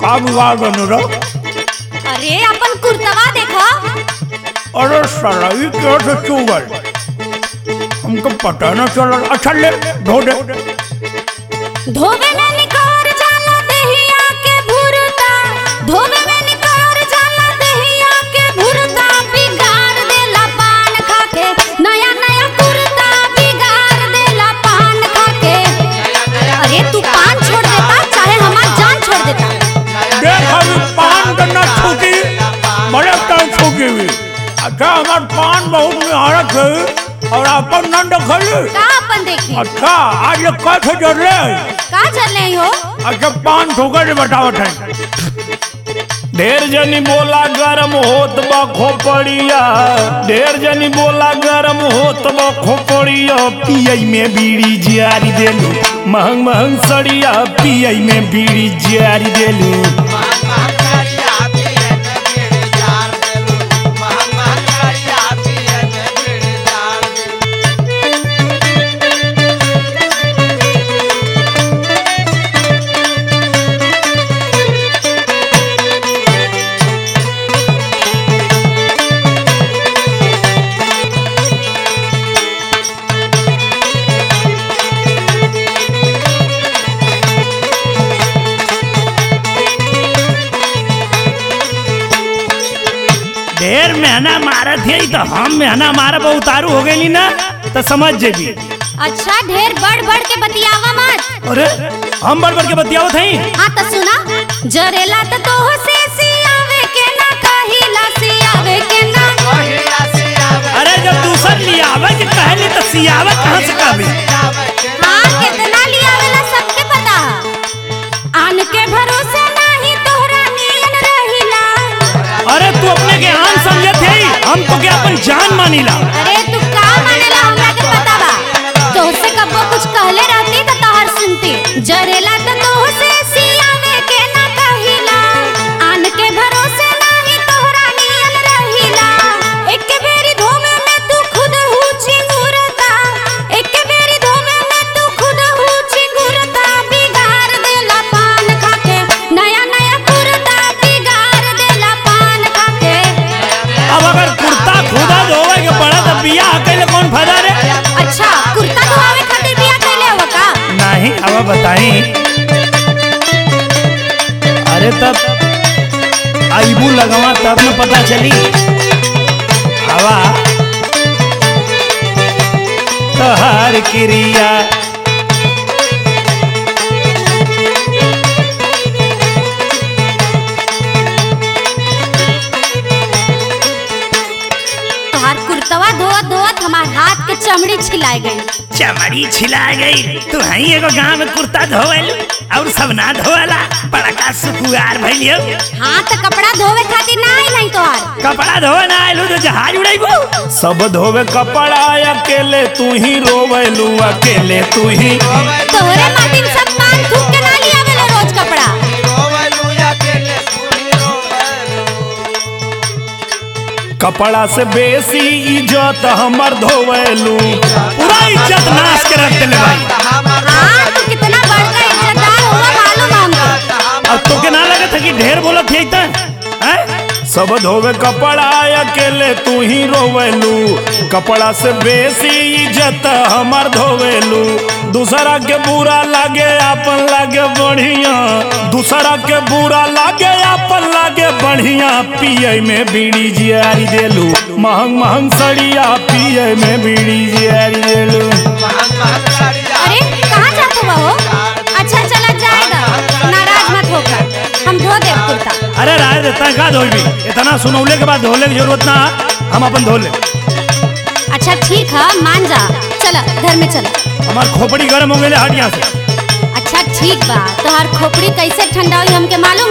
का बिगाड़ बन रहा अरे अपन कुर्तवा देखो अरे साला ये कैसे चुगल हमको पता न चला अच्छा ले धो दे धोबे में निकोर जाला दहिया के भुरता धोबे में निकोर जाला दहिया के भुरता बिगाड़ देला पान खा के नया नया कुर्ता बिगाड़ देला पान खा के अरे तू पान छोड़ देता चाहे हमार जान छोड़ देता देख अभी पान का न छूटी बड़े टाइम छूटी हुई अच्छा हमार पान बहुत निहारत है और अपन न देखली का अपन देखी अच्छा आज ये कैसे जर ले का चल रही हो अच्छा पान ठोकर के बतावत है ढेर जनी बोला गरम होत बा खोपड़िया ढेर जनी बोला गरम होत बा खोपड़िया पियई में बीड़ी जियारी देलू महंग महंग सड़िया पियई में बीड़ी जियारी देलू ढेर मेहना मारत है तो हम मेहना मारब उतारू हो गई ना तो समझ जेबी अच्छा ढेर बढ़ बढ़ के बतियावा मत अरे हम बड़ बड़ के बतियावत हई हाँ तो सुना जरेला तो तोह से सियावे के ना कहिला सियावे के ना अरे जब दूसर लियावे के कहली तो सियावे कहाँ से कहबी हाँ कितना लियावेला सबके पता है आन के भरोसे नाही तोहरा नियन रहिला अरे तू अपने के आन समझत है हम तो के अपन जान मानीला अरे तू का मानेला हमरा के पता बा तोहसे कबो कुछ कहले रहती तो तोहर सुनती जरेला तो तोह से सियावे के ना कहिला आन के भरोसे नाही तोहरा नियन रहिला एक बेरी धोवे में तू खुद हु चिंगुरता एक बेरी धोवे में तू खुद हु चिंगुरता बिगाड़ देला पान खा के नया नया कुर्ता बिगाड़ देला पान खा के अब अगर कुर्ता खुदा धोवे के पड़ा तो बियाह कैले कौन फायदा रे अच्छा कुर्ता धोवे खातिर बिया कैले हो का नहीं अब बताई अरे तब आईबू लगवा तब न पता चली हवा तोहार क्रिया तोहार कुर्तवा धोवत धोवत हमार हाथ के चमड़ी छिलाए गई चमड़ी छिला गई तू हई एगो गांव में कुर्ता धोवल और सब ना धोवला बड़का सुकुआर भइलियो हाँ तो कपड़ा धोवे खातिर ना आई नहीं तोहार कपड़ा धोवे ना आइलू तो जहाज उड़ाइबो सब धोवे कपड़ा अकेले तू ही रोवेलू अकेले तू ही तोहरे माटी में सब पान थूक के ना लिया वेला रोज कपड़ा कपड़ा से बेसी इज्जत हमर धोवेलू पूरा इज्जत नाश के रख देले भाई हाँ तू कितना बड़का इज्जतदार हुआ मालूम है हमको अब तो के ना लगत है कि ढेर बोलत है त हैं सब धोवे कपड़ा अकेले तू ही रोवेलू कपड़ा से बेसी इज्जत हमर धोवेलू दूसरा के बुरा लागे अपन लागे बढ़िया दूसरा के बुरा लागे अपन लागे बढ़िया पिए में बीड़ी जियारी देलू महंग महंग सड़िया पिए में बीड़ी जियारी देलू अरे कहाँ जाते हो अच्छा चला जाएगा नाराज मत होकर हम धो दे कुर्ता अरे राय देता का धोबी इतना सुनौले के बाद धोले की जरूरत ना हम अपन धो ले अच्छा ठीक है मान जा चला घर में चला हमार खोपड़ी गर्म हो गए हट यहाँ से अच्छा ठीक बा तोहार खोपड़ी कैसे ठंडा हुई हमके मालूम